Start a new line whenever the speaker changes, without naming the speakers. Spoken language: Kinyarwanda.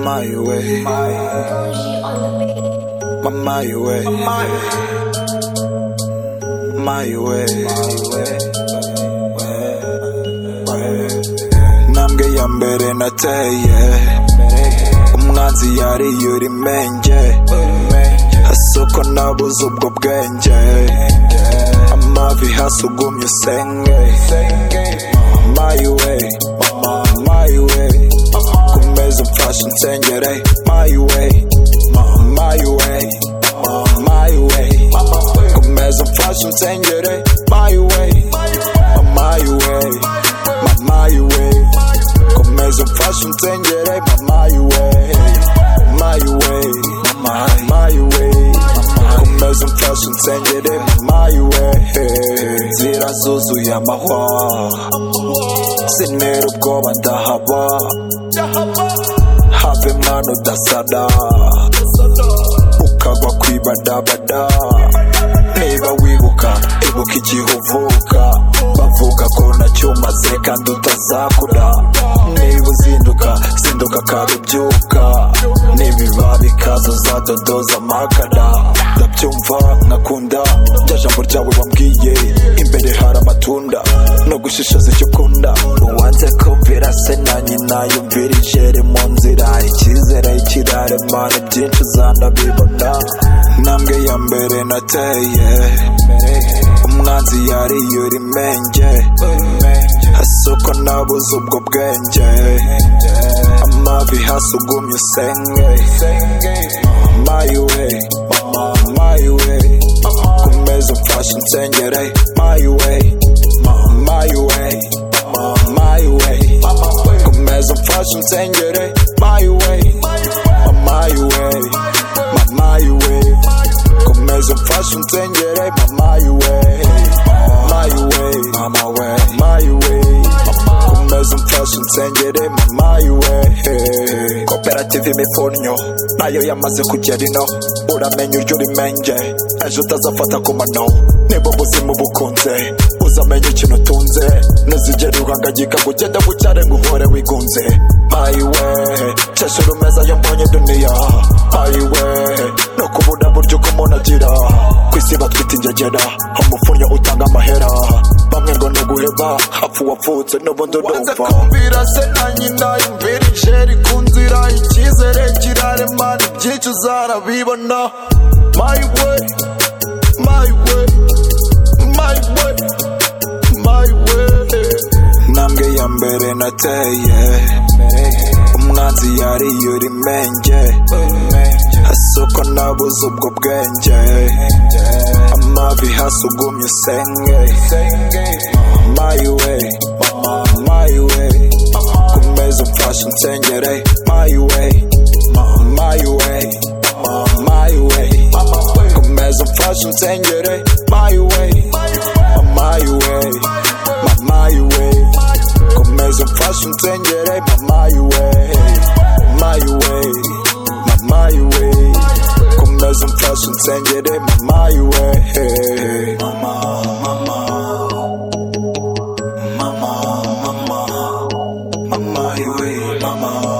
Mama, you way. Mama, you way. Mama, you way. Ntambwe ya mbere nateye umwanzi yariyura imenge asoko nabuze ubwo bwenge amavi hasi ugumye usenge Mama, you way. Mama, you way. kumeza mfashe insengere my way my way my way kumeza mfashe insengere my way my way my way kumeza mfashe insengere my way my way my way kumeza mfashe insengere my way inzira zuzuye amahwa sinera ubwoba ndahaba have mwana udasada ukagwa kwibadabada niba wibuka ibuka igihe uvuka bavuga ko nacyumaze kandi utazakura niba uzinduka zinduka kandi ubyuka nibiba bikaza uzadodoza amakara ndabyumva nkakunda rya jambo ryawe wambwiye imbere hari amatunda no gushishoza icyo ukunda uwanze kumvira se na nyina yumvira ijere mu nzira icyizere ikirare mana byinshi uzanabibona ntambwe ya mbere nateye umwanzi yariyura imenge asoko nabuze ubwo bwenge amavi hasi ugumye usenge my way my way kumeza mfashe insengere my way my way my way kumeza mfashe insengere my way my way my way kumeza mfashe insengere my way my way my way my way kumeza umfashe insengere mama yuwe koperative imifurnyo nayo yamaze kugera ino uramenya uryo urimenye ejo utazafata ku mano niba ubuzima ubukunze uzamenya ikintu utunze ntuzigere uhangayika ngo ugende bucyare ngo uhore wigunze mayiwe cesha rumeza yo mbonye duniya mayiwe no kubura buryo uko umuntu agira ku isi batwita ingegera umufurnyo utanga amahera bamwe ngo ni uguheba apfu wapfutse n'ubundi
wanze
udumva
kumvira se na nyina yumvira ijeri ku nzira icyizere kiraremana ibyinshi uzarabibona my way my way my way my way
ntambwe ya mbere nateye umwanzi yariyura imenge asoko nabuze ubwo bwenge amavi hasi ugumye usenge my way my way kumeza umfashe insengere my way my way my way kumeza umfashe insengere my way my way my way komeza umfashe insengere mama yuwe mama yuwe mama yuwe komeza umfashe insengere mama yuwe mama mama mama mama mama yuwe mama